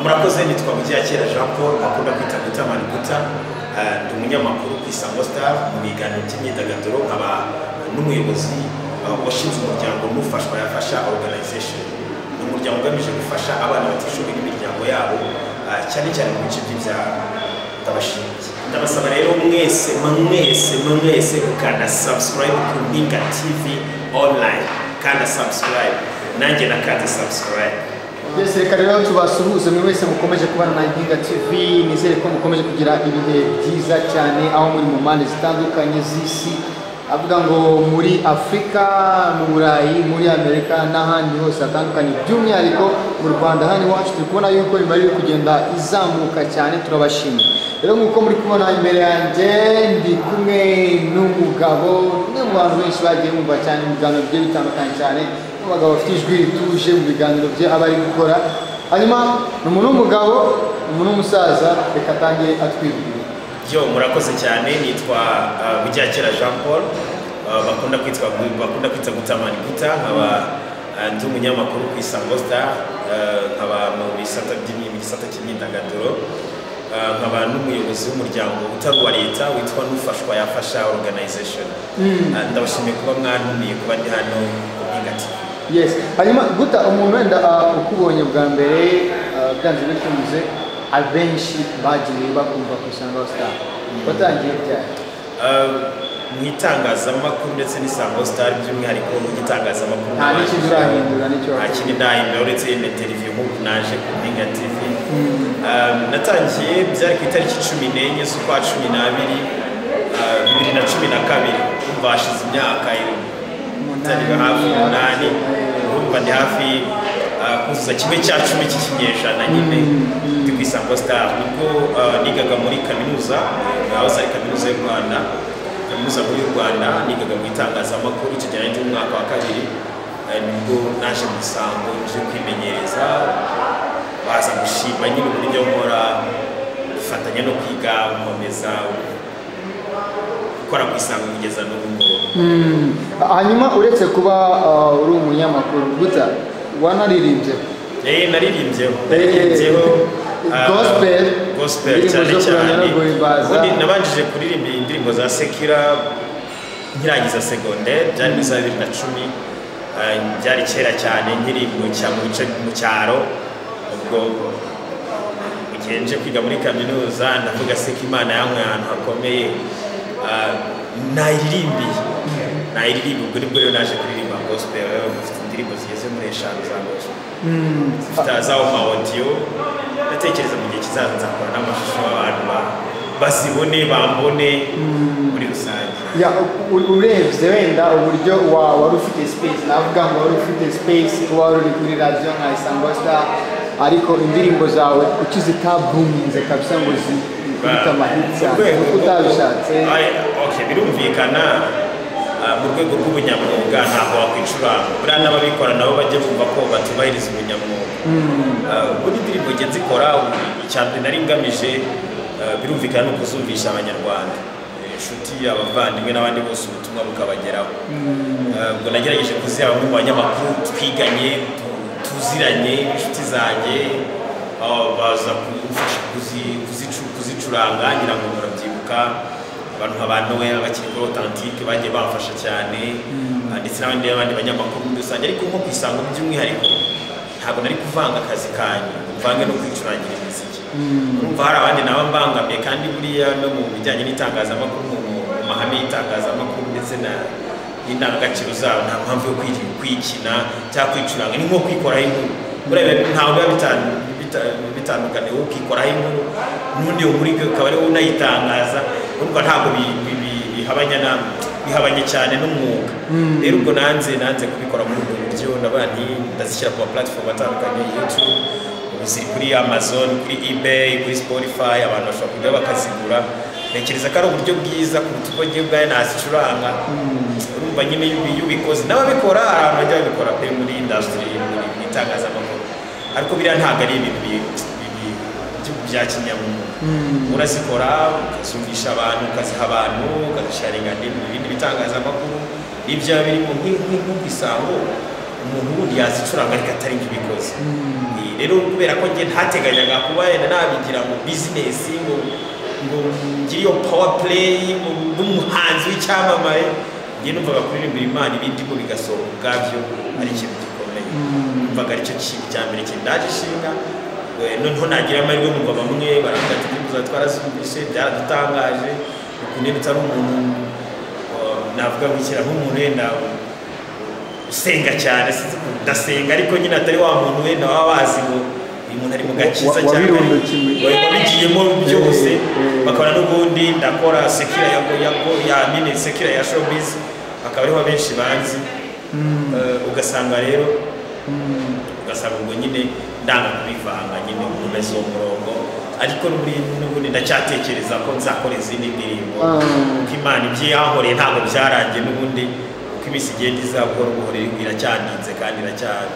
murakoze nitwa mujyakera jean paul bakunda kwita guta maributa ndi umunyamakuru ku isango star mu biganiro by'imyidagaduro nkaba n'umuyobozi washinzwe umuryango mufashwa yafasha organization ni umuryango ugamije gufasha abana batishoboye n'imiryango yabo cyane cyane mu bice by'ibyaro ndabashimiye ndabasaba rero mwese mwese mwese ukanda subscribe ku mpinga tv online kanda subscribe nanjye nakanda subscribe byose reka rero tubasuhuze buri wese mukomeje kubana na Impinga TV nizere ko mukomeje kugira ibihe byiza cyane aho muri mu mpande zitandukanye z'isi avuga ngo muri afurika mu burayi muri amerika n'ahandi hose hatandukanye by'umwihariko mu rwanda hano iwacu turi kubona yuko imibare iri kugenda izamuka cyane turabashimiye rero nk'uko muri kubona imbere yanjye ndi kumwe n'umugabo umwe mu bantu benshi bagiye bumva cyane mu biganiro bigiye bitandukanye cyane abagabo bafite ijwi rituje mu biganiro bye aba ari gukora hanyuma ni umuntu w'umugabo umuntu w'umusaza reka atange atwibwira yo murakoze cyane nitwa bujyakera jean paul bakunda kwitwa bakunda kwita gutamani guta nkaba ndi umunyamakuru ku isango star nkaba mu bisata mu gisata cy'imyidagaduro nkaba n'umuyobozi w'umuryango utari uwa leta witwa n'ufashwa yafasha organization ndabashimiye kuba mwantumiye kuba ndi hano ku mpinga tv yes hanyuma guta umuntu wenda uh, ukubonye bwa mbere uh, byanze bikunze abenshi bagiye bakumva ku isango star watangiye ryari mu itangazamakuru ndetse n'isango star by'umwihariko mu gitangazamakuru nta n'ikindi urahindura n'icyo nta kindi ndahindura uretse na televiziyo nk'ubu naje ku mpinga tv Um, natangiye byari ku itariki cumi n'enye z'ukwa cumi n'abiri uh, bibiri na cumi na kabiri umva hashize imyaka itari hafi umunani urumva ni hafi uh, kuzuza kimwe cya cumi cy'ikinyejana nyine ndi ku isango star nibwo uh, nigaga muri kaminuza aho ari kaminuza y'u rwanda kaminuza nkuru y'u rwanda nigaga mu itangazamakuru icyo gihe ndi mu mwaka wa kabiri uh, nibwo naje mu isango nje kwimenyereza baza gushima nyine uburyo nkora dufatanya no kwiga nkomeza gukora ku isango kugeza n'ubu ngubu Mm. hanyuma uretse kuba uh, uri umunyamakuru guta wanaririmbye Eh, naririmbyeho naririmbyeho ah, Gospel. gospel Indirimbo cyane zo kuramya cyane no guhimbaza. ubundi nabanjije kuririmba indirimbo za sekira nkirangiza secondaire byari muri za bibiri na cumi ah, byari kera cyane nkiri mu cya- mu bice mu cyaro ubwo mu gihe nje kwiga muri kaminuza ndavuga se ko imana yankuye ahantu hakomeye ah, nayirimbiye nayirimbiye ubwo nibwo rero naje kuririmba gospel rero mfite indirimbo zigeze muri eshanu za gospel Mm. tutazaho ma audio ndatekereza mu gihe kizaza nzakora n'amashusho abantu ba- bazibone bambone muri rusange Ya, u- u- urebye wenda uburyo wa- wari ufite space navuga ngo wari ufite space kuba wari uri kuri radiyo nka isango star ariko indirimbo zawe kuki zitabuminze kabisa ngo zikubite Mu amahitsi cyane rwego kuko rwo- utabishatse Aye, okay, birumvikana ah, mu rwego rw'ubunyamwuga ntabwo wakwicuranga buriya n'ababikora nabo bajye bumva ko batubahiriza ubunyamwuga Ah, buri ndirimbo njye nzikora icya mbere nari ngamije ah, birumvikana ni ukuzumvisha abanyarwanda Eh, inshuti abavandimwe n'abandi bose ubutumwa bukabageraho Ah, ubwo nagerageje kuziha bamwe mu banyamakuru twiganye tu- tuziranye inshuti zanjye ah, baza kumfasha kuzi- kuzicu- kuzicuranga ngira ngo murabyibuka abantu nka noel bakiri kuri authentique bagiye bamfasha cyane ah, ndetse n'abandi n'abandi banyamakuru muri rusange ariko nko ku isango by'umwihariko ntabwo nari kuvanga akazi kanyu mvange no kwicurangira imiziki urumva hari abandi naba mbangamiye kandi buriya no mu bijyanye n'itangazamakuru mu mu- mu mahame y'itangazamakuru ndetse na- n'indangagaciro zabo nta mpamvu yo kwiri- kwikina cyangwa kwicuranga ni nko kwikoraho inkuru buriya biba- ntawe biba bitan- bita- bitandukanye wowe ukikoraho inkuru n'undi wo muri byo ukaba ari wowe unayitangaza urumva ntabwo bi- bi- bi- bihabanya na bihabanye cyane n'umwuga rero ubwo nanze nanze kubikora muri ubwo buryo n'abandi ndazishyira ku ma platform atandukanye youtube ubu ziri kuri amazon kuri ebay kuri spotify abantu bashobora kujya bakazigura ntekereza ko ari uburyo bwiza kuruta uko njye ubwayo nazicuranga urumva nyine y'ubi- y'ubikoze n'ababikora hari abantu bajya babikora pe muri industry muri mu itangazamakuru ariko biriya ntabwo ari ibintu bi- bi- bi- by'ubu bya kinyamwuga urazikora ukazumvisha abantu ukaziha abantu ukazisharinga mu bindi bitangazamakuru ibya birimo nk'inkwi nk'isango umuntu wundi yazicuranga ariko atari njye ubikoze Eh, rero kubera ko njye ntateganyaga kuba yenda nabigira ngo bizinesi ngo ngo ngire iyo pawa pureyi ngo mbe umuhanzi w'icyamamare njye numvaga kuririmbira imana ibindi ngo bigasohoka ubwabyo ari ikintu gikomeye numvaga aricyo kintu cya mbere cye ndaje ishinga Eh, noneho nagira amahirwe numva bamwe baravuga ati ndibuza twarasubise byaradutangaje ukuntu iyo utari umuntu navuga ngo ikira nk'umuntu wenda usenga cyane sinzi ukuntu ndasenga ariko nyine atari wa muntu wenda waba wazi ngo uyu muntu ari mu gakiza Wa- wa- cyane wabirundukiwe. wabigiyemo byose Eh, eh. bakabona n'ubundi ndakora sekira ya ya ya nyine sekira ya showbiz akaba ariho benshi banzi Eh, ugasanga rero ugasanga ubwo nyine ndanga kubivanga nyine gukomeza uwo murongo ariko n'ubundi n'ubundi ndacyatekereza ko nzakora izindi ndirimbo Ah. uko imana ibyo yankoreye ntabwo byarangiye n'ubundi uko iminsi igenda iza buhoro buhoro iracyandinze kandi iracyari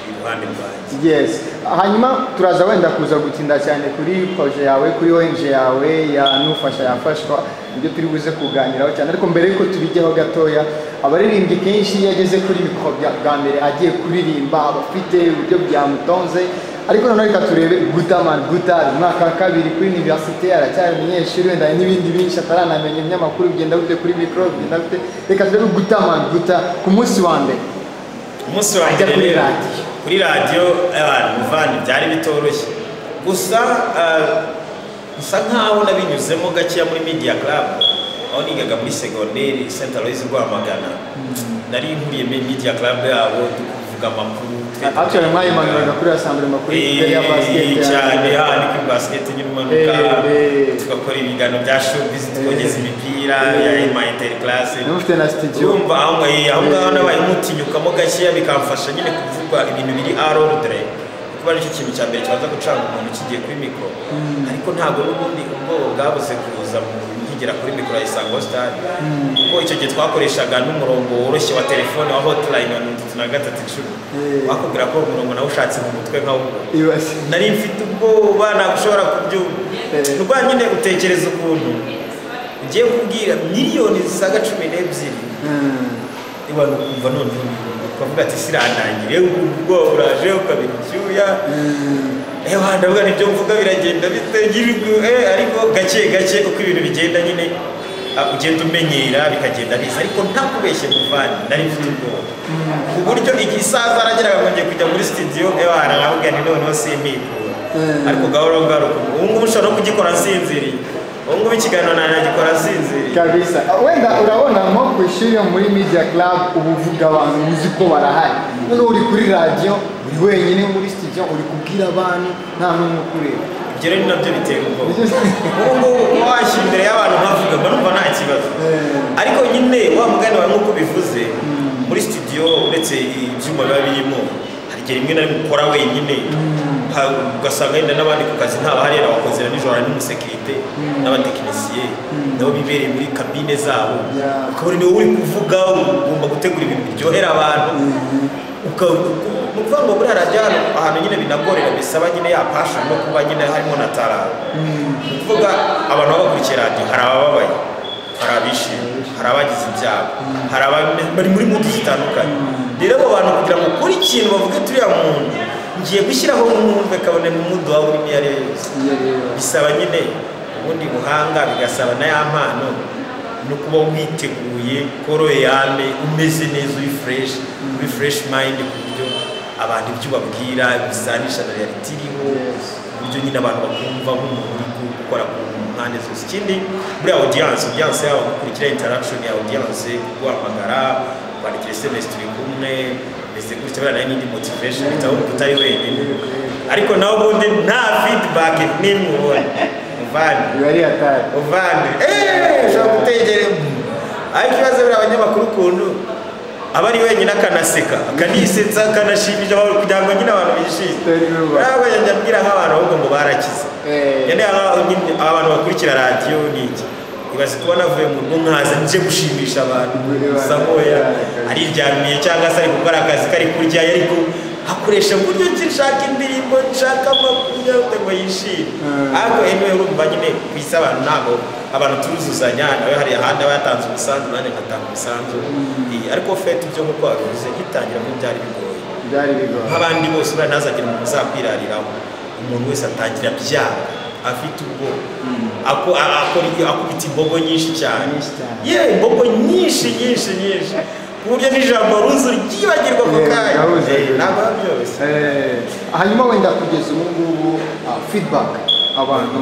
iruhande rwanjye Yes. Hanyuma turaza wenda kuza gutinda cyane kuri projet yawe, kuri ONG yawe ya Nufasha yafashwa, ibyo turi buze kuganiraho cyane ariko mbere yuko tubijyaho gatoya, abaririmbyi kenshi iyo ageze kuri mikoro bya bwa mbere agiye kuririmba aba afite uburyo byamutonze ariko noneho reka turebe Gutaman Gutar umwaka wa kabiri kuri universite aracyari umunyeshuri wenda hari n'ibindi byinshi ataranamenya ibinyamakuru bigenda bite kuri mikoro bigenda bite reka turebe Gutaman Gutar ku munsi wa mbere umunsi wa Ajya mbere kuri rero, radiyo. kuri radiyo abantu muvandi byari bitoroshye gusa ah, bisa nkaho nabinyuzemo gakeya muri media club aho nigaga muri segonderi St Aloys Rwamagana nari nkuriye muri media club yabo tukuvuga amakuru twe- Actually mwayimanuraga kuri asambure makuru yari ya Eh, basket cyane cyane hano kuri basiketi nyuma umanuka Eh, eh. tugakora ibiganiro bya showbiz twogeza imipira Eh. ya ema interclass n'ufite na studio urumva aho ngaho aho ngaho Eh. nabaye mutinyukamo gakeya bikamfasha nyine kuvuga ibintu biri arordre kuba aricyo kintu cya mbere kibanza gucanga umuntu kigiye kuri mikoro ariko ntabwo n'ubundi ubwoba bwabuze kuza mu- nkigera kuri mikoro ya isango sitari kuko icyo gihe twakoreshaga n'umurongo woroshye wa telefone wa hotilayini wa mirongo itatu na gatatu icumi Eh. bakubwira ko uwo murongo nawe ushatse mu mutwe nkawubona ibasi nari mfite ubwoba ntabwo ushobora kubyumva Eh. ubwo nyine utekereza ukuntu ugiye kubwira miliyoni zisaga cumi n'ebyiri niba nukumva noneho ukavuga ati sirandangira yewe ukumva ubwoba buraje ukabira icyuya ewe ndavuga nibyo mvuga biragenda bitagirirwa ariko gake gake uko ibintu bigenda nyine ah, ugenda umenyera bikagenda biza ariko nta kubeshye muvani nari mfite ubwoba ku buryo igihe isaza arageraga ngo njye kujya muri studio ewe aravuga ni noneho simikura Mm. ariko gahoro gahoro ubu ngubu ushobora no kugikora nsinziriye ubu ngubu ikiganiro nagikora nsinziriye kabisa wenda urabona nko ku ishuri yo muri media club uba uvuga abantu uzi ko barahari noneho uri kuri radiyo uri wenyine muri studio uri kubwira abantu nta n'umwe ukureba ibyo rero ni nabyo bitera ubwoba ubu ngubu kuba washyira imbere y'abantu nkavuga mba numva nta kibazo ariko nyine wa mugani wawe nk'uko ubivuze muri studio uretse ibyuma biba birimo hari igihe rimwe na rimwe ukora wenyine ha- ugasanga yenda n'abandi ku kazi nta bahari yenda wakozera nijoro hari n'umusekirite n'abatekinisiye nabo bibereye muri kabine zabo Yeah. ukabona niwe uri kuvuga ugomba gutegura ibintu biryohera abantu Uka- uku- ni ukuvuga ngo buriya radiyo ahantu ahantu nyine binagorera bisaba nyine ya passion no kuba nyine harimo na talent ni ukuvuga abantu baba bakurikiye radiyo hari abababaye hari abishimye hari abagize ibyago hari abame- bari muri mudu zitandukanye rero abo bantu kugira ngo ukore ikintu bavuge turiya muntu ngiye gushyiraho mwumve kabone mu mudu waba urimo iyo ariyo yose Iyo rero. bisaba nyine ubundi buhanga bigasaba na ya mpano no kuba witeguye koroyame umeze neza uri fresh uri fresh mind ku buryo abantu ibyo ubabwira bisanisha na reality iriho Yes. uburyo nyine abantu bakumva nk'umuntu uri gukora ku mpande zose ikindi buriya audience audience yabo gukurikira interaction ya audience guhamagara kwandikira sms turi kumwe mbese gutya buriya nayo n'indi motivation bitaho utari wenyine ariko nawe ubundi nta feedback n'imwe ubona muvandi biba ari hatari muvandi eee ushobora gutegera ariko ibibazo biri abanyamakuru ukuntu aba ari wenyine akanaseka akanisetsa akanashimisha abantu kugira ngo nyine abantu bishime Utari ruba. nawe njya mbwira nk'abantu ahubwo ngo barakize Eh. yane aba- nyine aba bantu bakurikira radiyo ni iki ibaze kuba navuye mu rugo nkaza nje gushimisha abantu gusa nkoya ariryamiye cyangwa se ari gukora akazi kari kurya ariko akoresha mu buryo ki nshaka indirimbo nshaka amakuru yawe ngo yishime Mm. ariko anyway urumva nyine ku isi abantu ntabwo abantu turuzuzanya nawe hari ahandi aba yatanze umusanzu nanjye ngatanga umusanzu Eh, ariko fete ibyo nk'uko wabivuze nkitangira ko byari bigoye byari bigoye nk'abandi bose bari ntazagire umuntu uzakwirariraho umuntu wese atangira byanga afite ubwoba Ako- a- akora ibyo- akubita imbogo nyinshi cyane Nyinshi cyane. ye imbogo nyinshi nyinshi nyinshi ku buryo n'ijambo ruzi ryibagirwa ako Yeah, kanya ndaruzi. Eh, ntabwo biba byoroshye Eh, hanyuma wenda kugeza ubu ngubu ah, feedback abantu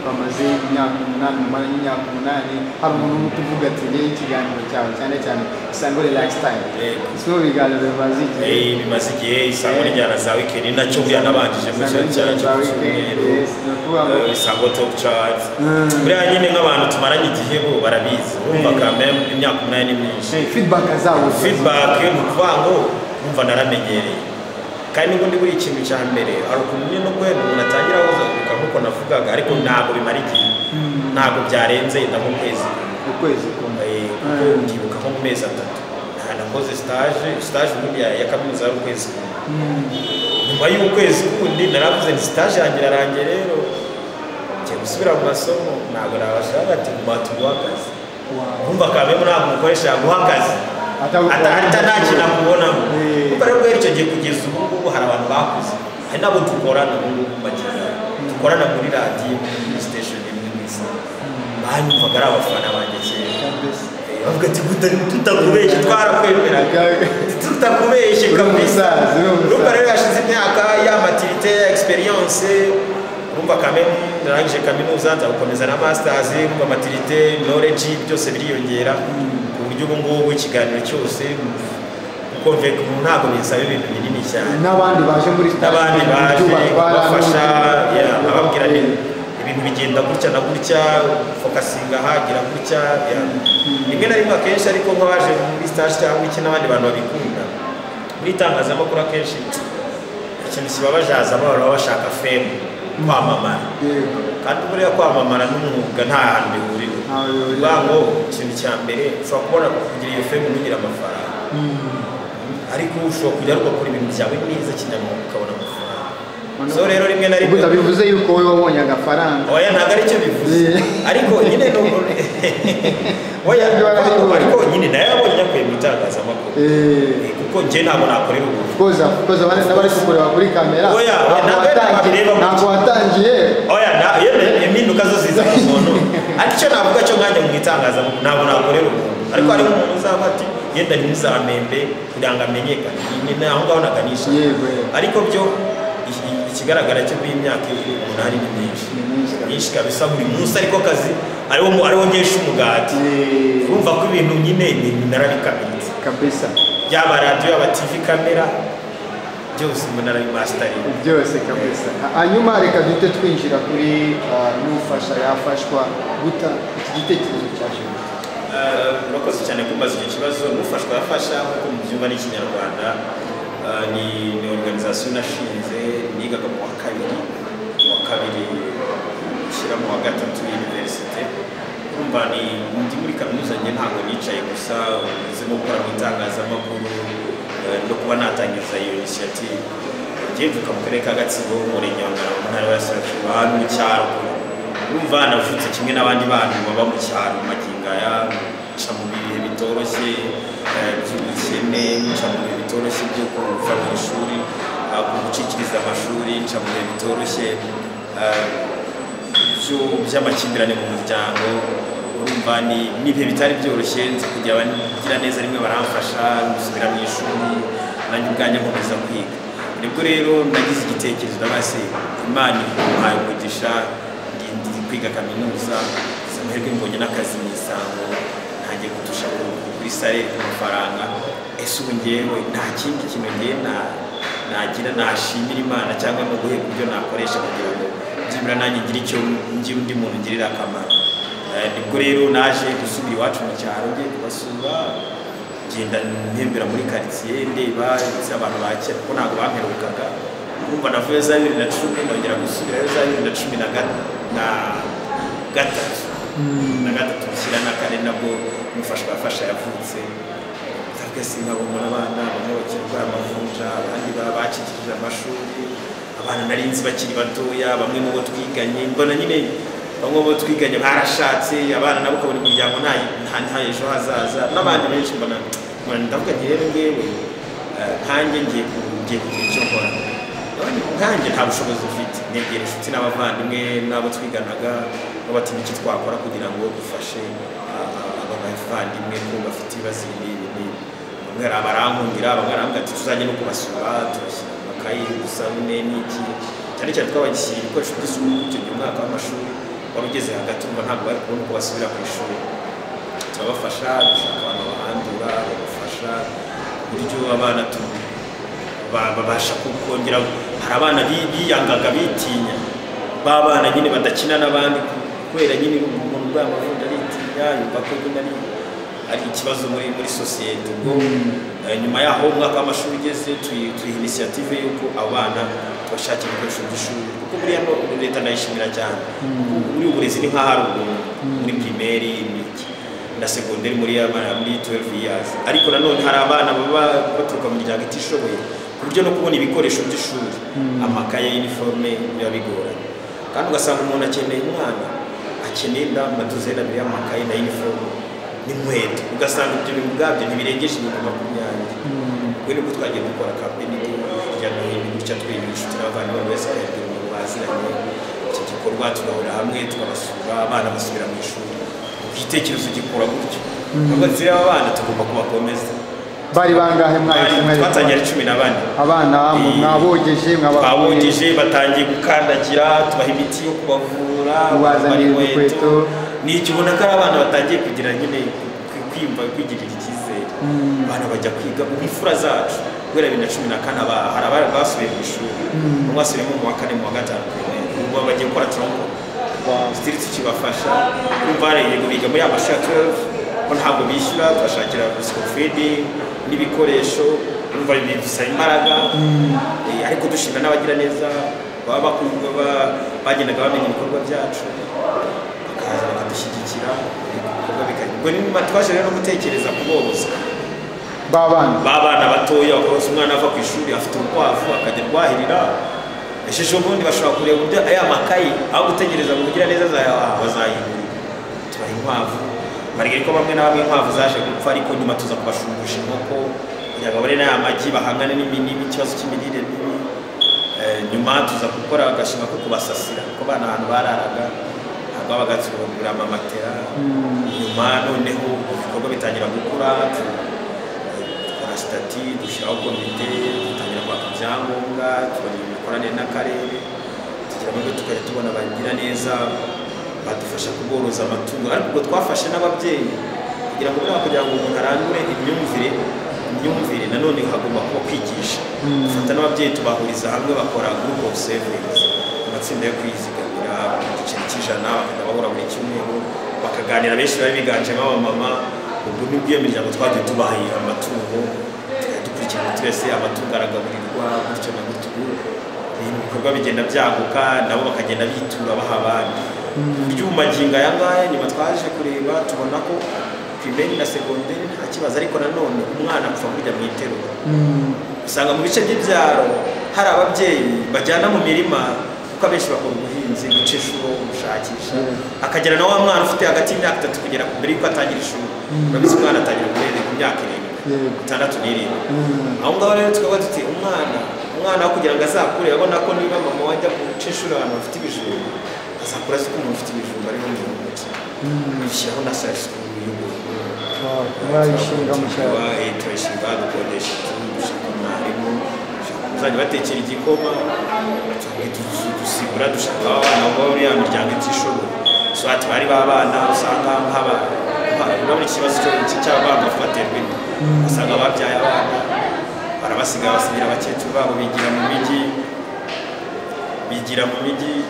bamaze imyaka umunani umara n'imyaka umunani hari umuntu uri kuvuga ati rero ikiganiro cyawe cyane cyane isango lifestyle Yego. si bo biganiro bimaze igihe Eh, bimaze igihe isango ry'injyana za wikendi nacyo byanabanjije mu cyaro cyacu cy'umweru isango top chart buriya nyine nk'abantu tumaranye igihe bo barabizi bumvaga mem- imyaka umunani ni myinshi feedback zabo feedback ni ukuvuga ngo numva naramenyereye kandi n'ubundi buri ikintu cya mbere hari ukuntu nyine no guhera umuntu atangira ahuzagurika nk'uko navugaga ariko ntabwo bimara igihe ntabwo byarenze inda nk'ukwezi ukwezi kumwe Eh, kuko Mm. ndibuka nko mu mezi atatu nakoze stage stage ubundi ya ya kaminuza yari ukwezi kumwe nyuma y'ukwezi kundi naravuze nti stage yanjye irarangiye rero ngiye gusubira mu masomo ntabwo nabasha bati ngo batumuhe akazi Wow. kumva kabemo ntabwo umukoresha yaguha akazi Atagukorera ata ata nta akazi. kintu akubonamo Eh. kuko rero guhera icyo gihe kugeza ubu ngubu hari abantu bakuze hari n'abo dukorana ubu ngubu bagenda dukorana muri radiyo muri station imwe mu isi banyumvaga ari abafana banjye kera Kabisa. bavuga ati "Tuta- tutakubeshye twarakwemeraga tutakubeshye Uri kabisa umusaza, uri umusaza. urumva rero hashize imyaka ya maturite ya experience urumva kameme ndarangije kaminuza nza gukomeza na masters urumva maturite knowledge byose biriyongera ku buryo ubu ngubu ikiganiro cyose kuko ntabwo binsaba ibintu binini cyane n'abandi baje muri n'abandi baje kubafasha yeah, ababwira ababwira nti ibintu bigenda gutya na gutya fokasinga hagira gutya yeah. rimwe na rimwe akenshi ariko nk'abaje muri stage cyangwa iki n'abandi bantu babikunda muri itangazamakuru akenshi ikintu kibabaje hazamo abantu baba bashaka fame kwamamara yego kandi buriya kwamamara n'umwuga nta hantu bihurira Ntaho bihurira. ubwabo ikintu cya mbere ushobora kubona kugira iyo fame unugira amafaranga ariko ushobora kujya ariko gukora ibintu byawe neza kinyamwuga ukabona amafaranga so rero rimwe na ubwo rimwe bivuze yuko wowe wabonye agafaranga oya ntabwo aricyo bivuze Eh. ariko nyine ni uku- oya Ibyo barabibona. ariko nyine nayo yabonye nyakuye mu itangazamakuru Eh, kuko njye ntabwo nakorera ubu koza koza abandi n'abari kukureba kuri kamera Oya, oya, ntabwo ntabwo watangiye bareba mu ntabwo gice. watangiye oya na- iyo ni impinduka zo ziza mu muntu ariko icyo navuga cyo nkanjye mu itangazamakuru ntabwo nakorera umuntu ariko hariho umuntu uzaba ati yenda ntizamembe kugira ngo amenyekane Ni- ni aho ngaho naganisha Yego, yego. ariko byo i- i- ikigaragara cyo muri iyi myaka umunani ni myinshi Ni myinshi kabisa. myinshi kabisa buri munsi ariko akazi ariwo mu- ariwo ngesha umugati Eh, urumva ko ibintu nyine ni- narabikamiritse kabisa yaba radiyo yaba tv kamera byose umuntu arabimasitariye byose kabisa hanyuma reka duhite twinjira kuri ah, n'ufasha yafashwa guta iki gitekerezo cyaje gute? Eh, murakoze cyane kubaza icyo kibazo mufashwa yafasha nk'uko mubyumva ni ikinyarwanda Eh, ni ni organization nashinze nigaga mu wa kabiri mu wa kabiri shyira mu wa gatatu y'universite kumva ni ndi muri kaminuza njye ntabwo nicaye gusa ndimo gukora mu itangazamakuru eh, no kuba natangiza iyo initiative ngiye mvuka mu karere ka gatsibo umurenge wa ngarama mu ntara y'abarasirazuba hano mu cyaro urumva navutse kimwe n'abandi bantu baba mu cyaro magingo aya nca mu bihe bitoroshye eh, by'ubukene nca mu bihe bitoroshye byo kuva mu ishuri ah, gucikiriza amashuri nca mu bihe bitoroshye eh, byo- by'amakimbirane mu muryango urumva ni n'ibihe bitari byoroshye nzi kugira abagira neza rimwe baramfasha gusubira mu ishuri nanjye ubwanjye nkomeza kwiga nibwo rero nagize igitekerezo ndabase imana imuhaye umugisha ndi- ndi kwiga kaminuza gusa amahirwe mbonye n'akazi mu isango ntangiye gutusha ku- kuri sare ku mafaranga ese ubu ngewe nta kindi kintu ngewe na- nagira nashimira imana cyangwa no guhera uburyo nakoresha kugira ngo byibura nanjye ngire icyo ngira undi muntu ngirira akamaro Eh, nibwo rero naje gusubira iwacu mu cyaro ngiye kubasura ngenda ntembera muri karitsiye ndeba ndetse abantu ba kera kuko ntabwo bamperukaga urumva navuye za bibiri na cumi nongera gusubirayo za bibiri na cumi na ga- na gatatu na gatatu bishyira na kane nabwo umufashwa yafasha yavutse twese nkabona abana bamwe bakirwa amavunja abandi baba bakikije amashuri abana nari nzi bakiri batoya bamwe mu bo twiganye mbona nyine bamwe mu bo twiganye barashatse abana nabo ukabona imiryango nta nta nta ejo hazaza n'abandi benshi mbona mbona ndavuga nti rero ngewe eh, nkanjye ngiye ku- ngiye kugira icyo nkora none nkanjye nta bushobozi mfite negera inshuti n'abavandimwe n'abo twiganaga babatinya icyo twakora kugira ngo dufashe ah, ah, aba bavandimwe ko bafite ibibazo ibi n'ibi n'ibi bamwe hari abarankungira bamwe barambwira ati tuzajya no kubasura tubashyira mu makayi dusabune n'iki cyane cyane twabashyira ibikoresho by'isuku icyo gihe umwaka w'amashuri wari ugeze hagati urumva ntabwo bari kubona uko basubira ku ishuri turabafasha dushaka abantu bahandura babafasha ku buryo abana tu- ba- babasha kongera hari abana bi- biyangaga bitinya ba bana nyine badakina n'abandi kubera nyine umuntu bwa mavundo aritinya yumva ko nyine ari ari ikibazo muri muri sosiyete ubwo eh, nyuma yaho umwaka w'amashuri ugeze tuyi- tuyiha inisiyative y'uko abana tubashakira ibikoresho by'ishuri kuko muri hano leta ndayishimira cyane muri ubu burezi ni nk'aho ari ubuntu muri pirimeri imiki na segonderi muri abana muri 12 years ariko nanone hari abana baba baturuka mu miryango itishoboye ku buryo no kubona ibikoresho by'ishuri amakaye y'iniforume biba bigoranye kandi ugasanga umuntu akeneye umwana akeneye nda madozeni abiri y'amakaye na iniforume n'inkweto ugasanga ibyo bintu ubwabyo ntibirengeje ibihumbi makumyabiri we nibwo twagiye dukora kampeni hirya no hino gutya twigisha inshuti n'abavandimwe buri wese akayabwira umuntu baziranye iki gikorwa tugahurira hamwe tukabasura abana basubira mu ishuri igitekerezo gikura gutyo nubwo turi abana tugomba kubakomeza bari bangahe mwari kumwe twatangira ari cumi na bane abana mwe Eh, mwabogeje mwabavuye twabogeje batangiye gukandagira tubaha imiti yo kubavura Kubazanira bambara udukweto. ni iki ubona ko ari abana batangiye kugira nyine kwi- kwiyumva kwigirira icyizere abana bajya kwiga mu mfura zacu guhera bibiri na cumi na kane aba- hari abari basubiye mu ishuri bamwe basubiye nko mu wa kane mu wa gatanu ubu baba bagiye gukora tronko sitiri tukibafasha kumva hari yego biga muri amashuri ya 12 ko ntabwo bishyura tubashakira sikofidi n'ibikoresho kumva ibi bisaba imbaraga Eh, ariko dushima n'abagira neza baba bakumva ba- bagendaga bamenya ibikorwa byacu bakaza bakadushyigikira ibikorwa bikajya ubwo ni twashije rero no gutekereza kuborosa b'abana babana batoya bakabona umwana ava ku ishuri afite urukwavu akajya rwahirira ejeje ubundi bashobora kureba uburyo aya makayi aho gutegereza ngo mugira neza bazayigura tubaha inkwavu barigari ko bamwe na bamwe inkwavu zaje gupfa ariko nyuma tuza kubashumbusha inkoko kugira ngo babone n'aya magi bahangane n'imi- n'ikibazo cy'imirire mibi Eh, nyuma tuza gukora agashinga ko kubasasira kuko bana ahantu bararaga ntabwo babaga tubagurira amamatera nyuma noneho ibikorwa bitangira gukura tu- dukora sitati dushyiraho komite dutangira kwaka ibyangombwa tubona imikoranire n'akarere tugira amahirwe tukajya tubona abagira neza badufasha kuboroza amatungo ariko ubwo twafashe n'ababyeyi kugira ngo bwa- kugira ngo umuntu arangure imyumvire imyumvire nanone hagomba kuba kwigisha dufata n'ababyeyi tubahuriza hamwe bakora group of savings amatsinda yo kwizigamira ku giceri cy'ijana bakajya bahura buri cyumweru bakaganira benshi bari biganjemo abamama ubwo nibwo iyo miryango twagiye tubahaye amatungo tukajya dukurikirana twese amatungo aragaburirwa gutyo na gutyo ubu ibintu bikorwa bigenda byaguka nabo bakagenda bitura baha abandi buryo ubu magingo aya ngaya nyuma twaje kureba tubona ko pirimeri na segonderi nta kibazo ariko nanone umwana apfa kujya mu iterura usanga mu bice by'ibyaro hari ababyeyi bajyana mu mirima kuko abenshi bakora ubuhinzi guca inshuro gushakisha akagera na wa mwana ufite hagati y'imyaka itatu kugera ku mbere y'uko atangira ishuri urabizi umwana atangira uburere ku myaka irindwi Yego. itandatu n'irindwi aho ngaho rero tukaba duti umwana umwana wo kugira ngo azakure abona ko niba mama wajya guca inshuro ahantu bafite ibijumba azakura azi ko umuntu ufite ibijumba ariho mu ntoki bishyiraho na sashi y'ubururu mwarayishinga mushyaka Tuba, eh, turayishinga dukodesha inzu dushaka umwarimu dushaka uzajya batekera igikoma dushaka- dusigura dushaka abana bo muri ya miryango itishoboye so ati bari babana usanga nk'aba urabona ikibazo cyo cy'abana bafatirwa inda usanga babyaye abana barabasiga basigira abakecuru babo bigira mu mijyi bigira mu mijyi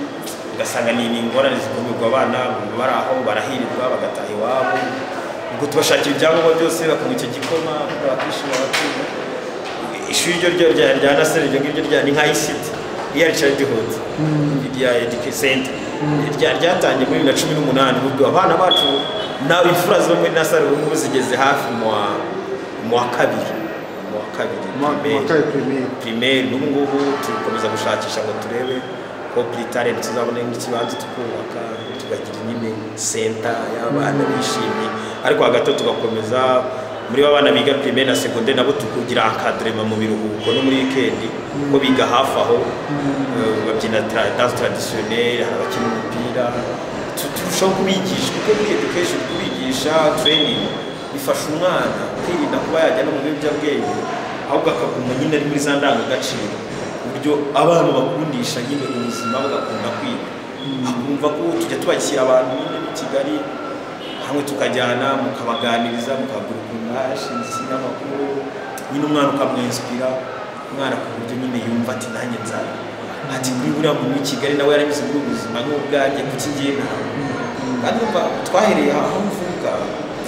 ugasanga ni ni ingorane zikumirwa abana bari aho barahirirwa bagataha iwabo ubwo tubashakira ibyangombwa byose bakunywa icyo gikoma bakishima bakiga ishuri ryo ryo rya rya nasari iryo ngiryo rya ni nka ICT iya Richard Hood rya Education Center rya ryatangiye muri bibiri na cumi n'umunani ubwo abana bacu nawe imfura zo muri nasari ubu ngubu zigeze hafi mu wa mu wa kabiri mu wa kabiri primaire mwataye pirimeri primaire n'ubu ngubu turakomeza gushakisha ngo turebe ko kuri talent tuzabona n'ikibanza tukubaka tukagira nyine senta y'abana bishimye ariko hagati aho tugakomeza muri ba bana biga primaire na secondaire nabo tukugira akadrema mu biruhuko no muri weekend ko biga hafi aho eh, babyina tra- danse traditionnelle hari abakina umupira Tu- turushaho kubigisha kuko muri education kubigisha training bifasha umwana kwirinda kuba yajya no mu biyobyabwenge ahubwo akaguma nyine ari muri za ndangagaciro ku buryo abana bakundisha nyine ubuzima bagakunda kwiga akumva ko tujya tubakira abantu nyine b'i kigali hamwe tukajyana mukabaganiriza mukagura ukuntu hashinze ikinyamakuru nyine umwana ukamwenspira umwana ku buryo nyine yumva ati nanjye nzaba ati kuri buriya muntu w'i kigali nawe yaramize muri ubu buzima n'ubwanjye kuki ngiye nawe kandi urumva twahereye aho mvuga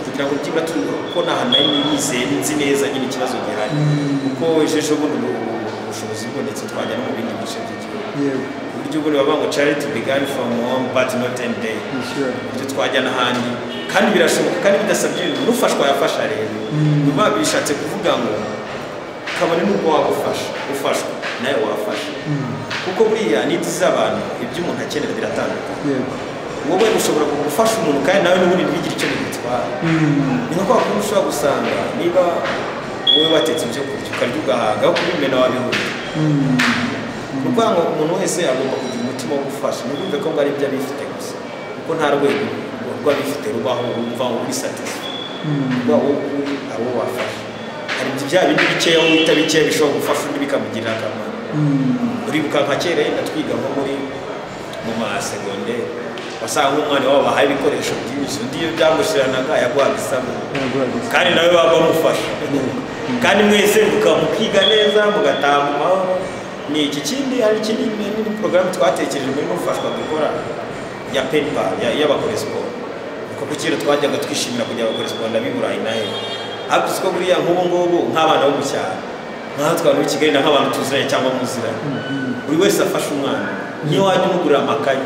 kugira ngo byibura turi ko nta hantu nari nizeye nzi neza nyine ikibazo gihari kuko ejo bundi ubu bushobozi bubonetse twajya no mu bindi bice by'igihugu yego ku buryo ubundi bavuga ngo charity began from home but not end day ni sure ibyo twajya n'ahandi kandi birashoboka kandi bidasabye ibintu n'ufashwa yafasha rero biba bishatse kuvuga ngo kabone n'ubwo waba ufasha ufashwa nawe wafasha kuko buriya n'ibyo z'abantu ibyo umuntu akenera biratandukanye yego wowe ushobora gufasha umuntu kandi nawe n'ubundi ntibigire icyo bigutwara ni nko kwa kundi ushobora gusanga niba wowe watetse ibyo kurya ukarya ugahaga aho kubimena wabihura ni ukuvuga ngo umuntu wese agomba kugira umutima wo gufasha ntibumve ko ngo ari ibyo abifite gusa kuko nta rwego rw'abifite rubaho wumva uri satisfa kuba wowe uri ari uwo wafasha hari ibyo bya bindi bikeya wita bikeya bishobora gufasha undi bikamugirira akamaro uribuka nka kera yenda twiga nko muri mu masegonderi wasanga nk'umwana wabo bahaye ibikoresho byinshi undi iyo byamushiranaga yaguhaga isabune kandi nawe baba bamufasha kandi mwese muka- mukiga neza mugataha mu mahoro ni iki kindi hari ikindi n'indi porogaramu twatekereje muri mufashwa dukora ya pepa y'abakora siporo kuko ku kera twajyaga twishimira kujya abakora siporo ndab'i burayi nayo ariko siko buriya nk'ubu ngubu nk'abana bo mu cyaro nk'ahatwe abantu b'i kigali na nk'abantu tuziranye cyangwa muziranye buri wese afashe umwana niyo wajya umugurira amakayi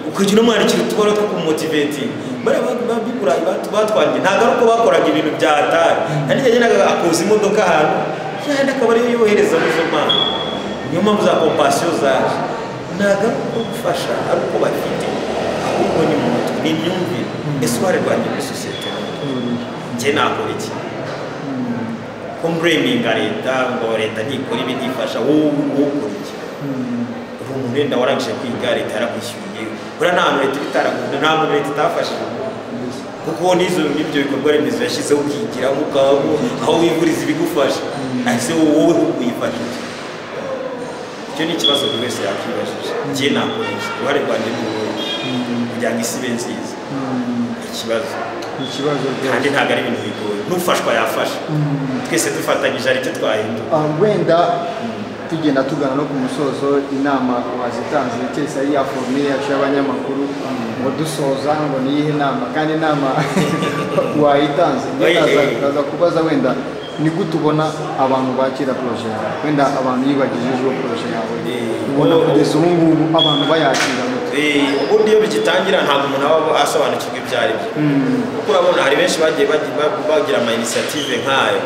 ukagira umwana ikintu tubona two kumumotivetinga bariya babigura batwangiye ntabwo ari uko bakoraga ibintu bya atari hari igihe yagendaga akoza imodoka ahantu yahenda akaba ariyo yohereza muri izo mpano niyo mpamvu za kompasiyo zaje ntabwo ari uko gufasha ari uko bafite ahubwo ni mu mutwe ni imyumvire ese uruhare rwanjye muri sosiyete njye nakora iki ko mbureminga leta ngo leta ntikora ibi ntifasha wowe wowe ukora iki ubu umuntu wenda warangije kwiga leta yarakwishyuriye buriya nta hantu leta iba itaragunda nta muntu leta itafashije kuko n'izo n'ibyo bikorwa remezo yashyizeho ukigira ukaba aho wivuriza ibigufasha ese wowe wifashije icyo ni ikibazo buri wese yakwibajije njye nakora iki uruhare rwanjye ni uruhe kugira ngo isi ibe nziza ni ikibazo ni ikibazo kandi rwose ntabwo ari ibintu bigoye n'ufashwa yafasha twese dufatanyije aricyo twahindura Ah, wenda tugenda tugana no ku musozo inama wazitanze keretse ari ya foromire yacu y'abanyamakuru ngo dusoza ngo ni iyihe nama kandi inama wayitanze Oye. nkaza kubaza wenda ni gute ubona abantu bakira poroje yawe wenda abantu yibagije ejo poroje yawe Eh, ubona oh. kugeza ubu ngubu abantu bayakira gute Eh, ubundi iyo bigitangira ntabwo umuntu aba asobanukirwa ibyo ari byo kuko urabona hari benshi bagiye bagi- ba- bagira ama initiative nk'ayo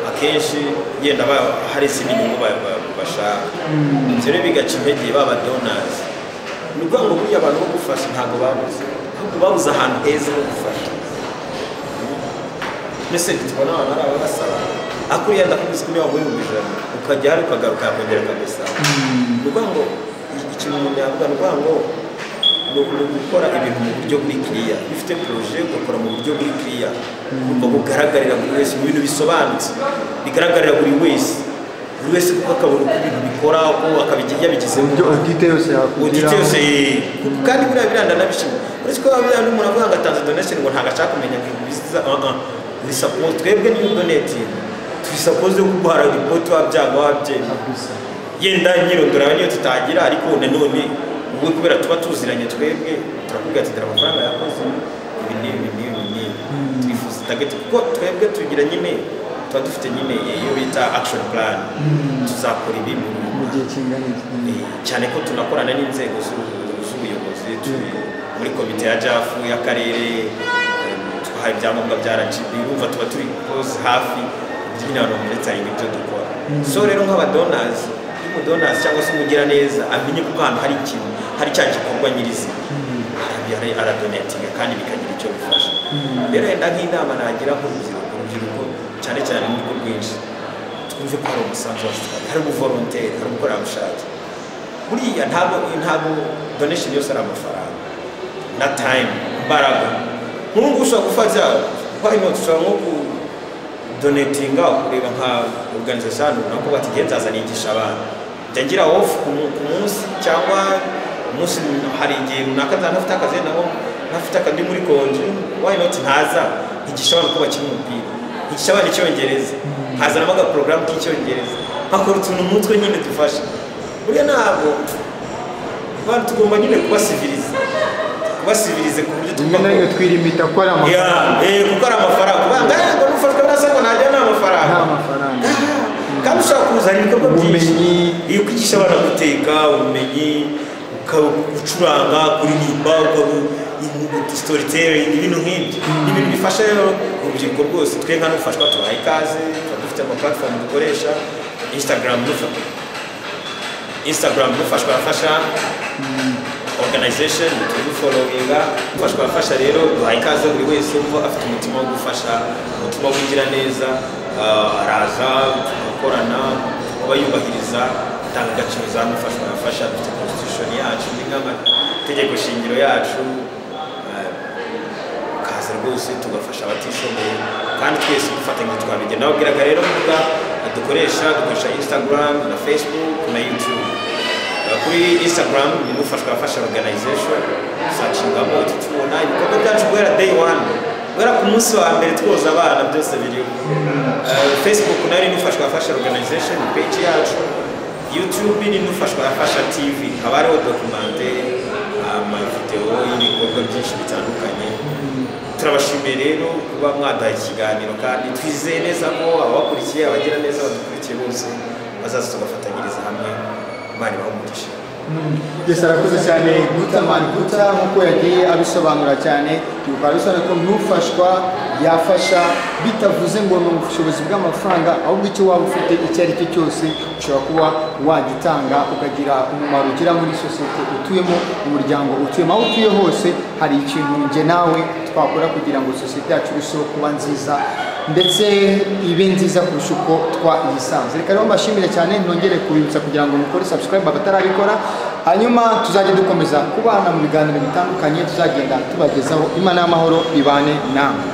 akenshi yenda ba- hari izindi nyungu ba- ba- bashaka ibyo rero bigaca intege baba donasi ni ukuvuga ngo buriya abantu bo gufasha ntabwo babuze ahubwo babuze ahantu heza ho gufasha mbese tubona abantu ari ababasaba ariko uriya ndakubizi kuri wa muhimbi ijana ukajya hari ukagaruka yakongera akagusaba ni ukuvuga ngo i- ikintu umuntu yavuga ni ukuvuga ngo ni uku- ni ugukora ibintu mu buryo buri kiriya iyo ufite poroje ugakora mu buryo buri kiriya ugomba kugaragarira buri wese mu bintu bisobanutse bigaragarira buri wese buri wese kuko akabona uko ibintu bikora uko akabigira yabigizemo uburyo odite yose uditi yakugiraho yose kandi buriya biranda nabishima uretse ko buriya n'umuntu avuga ngo atanze donation ngo ntabwo ashaka kumenya ngo biza uh uh uri support twebwe niyo donate turi suppose yo kuguhara report wabyanga wabyemye Kabisa. yenda nyirondora niyo tutagira ariko nanone wowe kubera tuba tuziranye twebwe turakubwira ati dore amafaranga yakoze ibi n'ibi n'ibi n'ibi twifuza target kuko twebwe tugira nyine tuba dufite nyine iyo bita action plan tuzakora ibi mu mu gihe kingana iki Eh, cyane ko tunakorana n'inzego z'u- z'ubuyobozi turi muri komite ya jafu y'akarere eh, tubaha ibyangombwa bya rgb urumva tuba turi close hafi nyine abantu bamuretaringa ibyo dukora so rero nk'abadonazi umudonazi cyangwa se umugiraneza amenye ko ahantu hari ikintu hari cya gikorwa nyirizina aradonetinga kandi bikagira icyo bifasha rero wenda nk'inama nagira nk'urubyiruko urubyiruko cyane cyane mu bigo rwinshi twumve ko hari umusanzu wacu twari hari ubuvoronteri hari ubukorerabushake buriya ntabwo ntabwo donation yose ari amafaranga na time imbaraga nk'ubu ushobora gufata why not ushobora nko kudonatinga ukureba nka organization runaka bati igihe nzazanigisha abantu njya ngira off ku mu- ku munsi cyangwa umunsi hari igihe runaka nzanafite akazi nabo ntafite akandi muri konje why not ntaza nkigisha abana uko bakina umupira nkigisha abana icyongereza nkazanamo agaporogaramu k'icyongereza nkakora utuntu mu mutwe nyine dufasha buriya ntabwo abantu tugomba nyine kubasiviriza kubasiviriza ku buryo rimwe na rimwe twirimita ko ari amafaranga Ya, eh, kuko ari amafaranga ubanga yego nufashwe n'asako ntajya nta nta amafaranga amafaranga kandi ushobora kuzana ibikorwa byinshi Ubumenyi. iyo ukwigisha abana guteka ubumenyi uka- gucuranga kuririmba storytelling ibintu nk'ibyo ni ibintu bifasha rero urubyiruko rwose twe nka nufashwa tubaha ikaze tuba dufite ama platform dukoresha instagram nufashwa instagram nufashwa arafasha organization tuziforominga gufashwa abafasha rero duha ikaze buri wese umva afite umutima wo gufasha umutima wo kugira neza ah, araza tugakorana kuba yubahiriza indangagaciro za mufashwa abafasha dufite constitution yacu n'amategeko shingiro yacu ah, ukaza rwose tugafasha abatishoboye kandi twese dufatanya twabigira nawe ubwiraga rero mbuga dukoresha dukoresha instagram na facebook na youtube Uh, kuri instagram ni mufashwa abafasha organization usakingamo uti tubona ibikorwa byacu guhera day one guhera ku munsi wa mbere twoza abana byose biriho Uh, facebook nayo ni mufashwa abafasha organization ni page yacu youtube ni mufashwa abafasha tv haba hariho documente amavideo y'ibikorwa byinshi bitandukanye turabashimiye rero kuba mwadaha ikiganiro kandi twizeye neza ko ababakurikiye abagira neza badukurikiye bose bazaza tugafatanyiriza hamwe imana ibaha Yesu arakoze cyane guta mani guta nk'uko yagiye abisobanura cyane bikaba bisobanura ko ntufashwa yafasha bitavuze ngo ni ubushobozi bw'amafaranga ahubwo icyo waba ufite icyo ari cyo cyose ushobora kuba wagitanga ukagira umumaro ugira muri sosiyete utuyemo mu muryango utuyemo aho utuye hose hari ikintu njye nawe twakora kugira ngo sosiyete yacu irusheho kuba nziza ndetse ibe nziza kurusha uko twayisanze reka rero mbashimire cyane ntongere kubibutsa kugira ngo mukore subscribe abatarabikora hanyuma tuzajya dukomeza kubana mu biganiro bitandukanye tuzagenda tubagezaho imana y'amahoro ibane namwe